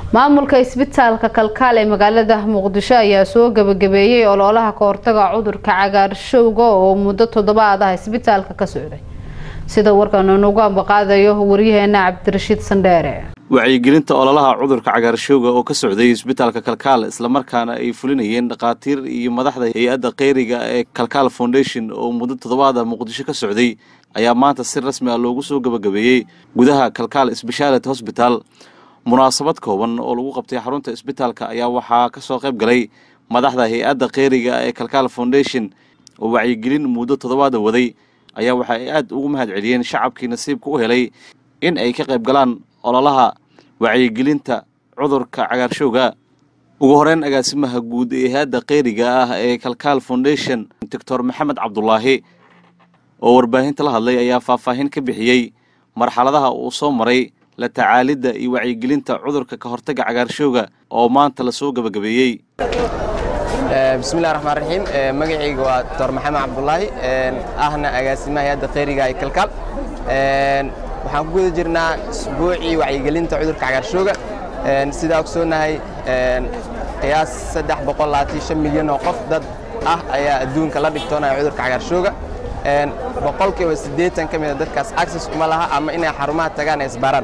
maamulka isbitaalka kalkaal ee magaalada muqdisho ayaa soo gabagabeeyey ololaha kahortaga cudurka cagaarshowga oo muddo toddobaad ah isbitaalka ka socday sida warkan unugu ambaqaadayo waryaheena cabdirashiid sandheere wacyigelinta ololaha cudurka cagaarshowga oo ka socday isbitaalka kalkaal islamarkaana ay fulinayeen dhakhaatiir iyo madaxda hay-adda kheyriga ee kalkaal foundation oo muddo toddobaada muqdisho ka socday ayaa maanta si rasmi ah loogu soo gabagabeeyey gudaha kalkaal sbeshaality hosbital munaasabad kooban oo lagu qabtay xarunta isbitaalka ayaa waxaa ka soo qayb galay madaxda hay-adda kheyriga ee kalkaal foundation oo wacyigelin muddo toddobaada waday ayaa waxa ay aada ugu mahad celiyeen shacabkii nasiibka u helay in ay ka qayb galaan ololaha wacyigelinta cudurka cagaarshowga ugu horeyn agaasimaha guud ee hay-adda kheyriga ah ee kalkaal foundation doctor maxamed cabdulaahi oo warbaahinta la hadlay ayaa faahfaahin ka bixiyey marxaladaha uu soo maray la tacaalidda iyo wacyigelinta cudurka ka hortagga cagaarshowga oo maanta lasoo gabagabeeyey bismillahi raxmaan raxiim magacayga waa doctor maxamed cabdulaahi ahna agaasimaha hay-adda kheyriga ee kalkaal waxaan ku guda jirnaa isbuucii wacyigelinta cudurka cagaarshowga sidaa ogsoonahay qiyaas saddex boqol labaatan shan milyan oo qof dad ah ayaa adduunka la dhigtoonaya cudurka cagaarshowga boqolkiiba siddeetan ka mida dadkaas access kuma laha ama inay xarumaha tagaan ay isbaaraan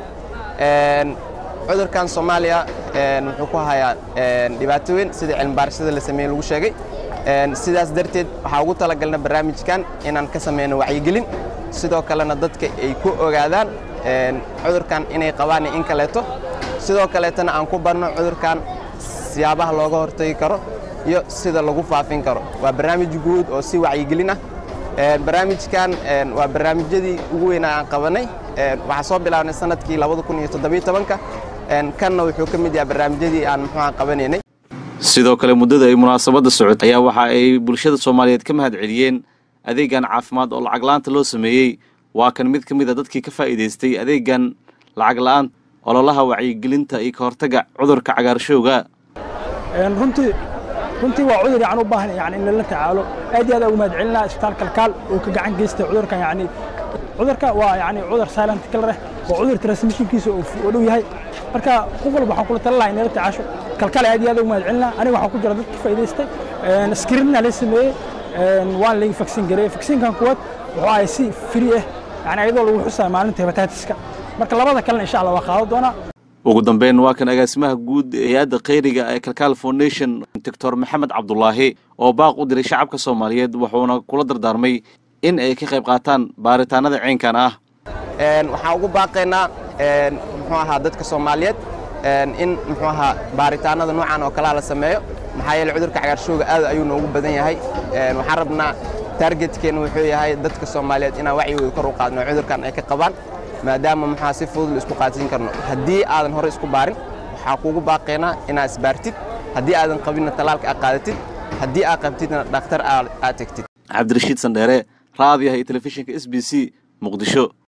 cudurkan soomaaliya wuxuu ku hayaa dhibaato weyn sida cilmibaarashada la sameeye lagu sheegay sidaas darteed waxaa ugu talagalna barnaamijkan inaan ka sameyno wacyigelin sidoo kalena dadka ay ku ogaadaan cudurkan inay qabaan in kaleeto sidoo kaleetana aan ku barno cudurkan siyaabaha looga hortagi karo iyo sida lagu faafin karo waa barnaamij guud oo si wacyigelin ah barnaamijkan waa barnaamijyadii ugu weynaa aan qabanay waxaa soo bilaabnay sanadkii ka kanna wuxuu ka mid yahay barnaamijyadii aan muxuuha qabanaynay sidoo kale muddada ay munaasabadda socotay ayaa waxa ay bulshada soomaaliyeed ka mahad celiyeen adeegan caafimaad oo lacag la-aanta loo sameeyey waa kan mid ka mid a dadkii ka faa'iidaystay adeegan lacag la-aan ololaha wacyigelinta iyo ka hortagga cudurka cagaarshowga runtii runtii waa cudur yani u baahan yani in lala tacaalo aad iyo aad ugu mahad celinaa isbitaal kalkaal oo ka gacan geystay cudurkan yani cudurka waa yani cudur silent killer ah oo cudur transmissionkiisa oo dhow yahay marka qof walba waxaan kula tala lahaa inala tacaasho kalkaal aad iyo aad ugu mahad celinaa aniga waxaan ku jira dad ka faa'iidaystay screenna la sameeyey waan laga vaksin gareeyey vaksinkan kuwaad wuxuu ahay si free ah yani ayadoo lagu xusaa maalinta hepatitiska marka labada kalena insha allah waa qaadan doonaa ugu dambeyn waa kan agaasimaha guud ee hay-adda kheyriga ee kalkaal foundation doctor maxamed cabdulaahi oo baaq u diray shacabka soomaaliyeed wuxuuna kula dardaarmay in ay ka qayb qaataan baaritaanada ceenkan ah waxaan ugu baaqaynaa muxuu ahaa dadka soomaaliyeed in muxuu ahaa baaritaanada noocan oo kalea la sameeyo maxaa yeele cudurka cagaarshowga aad ayuu noogu badan yahay waxaan rabnaa targetkeenna wuxuu yahay dadka soomaaliyeed inaan wacyigooda kor u qaadno cudurkan ay ka qabaan maadaama muxua si fudud la isku qaadsiin karno haddii aadan hore isku baarin waxaa kuugu baaqaynaa inaad isbaartid haddii aadan qabinna talaalka aad qaadatid haddii aad qabtidna dhakhtar aad tegtid cabdirashiid sandheere raadiyaha iyo telefishinka s b c muqdisho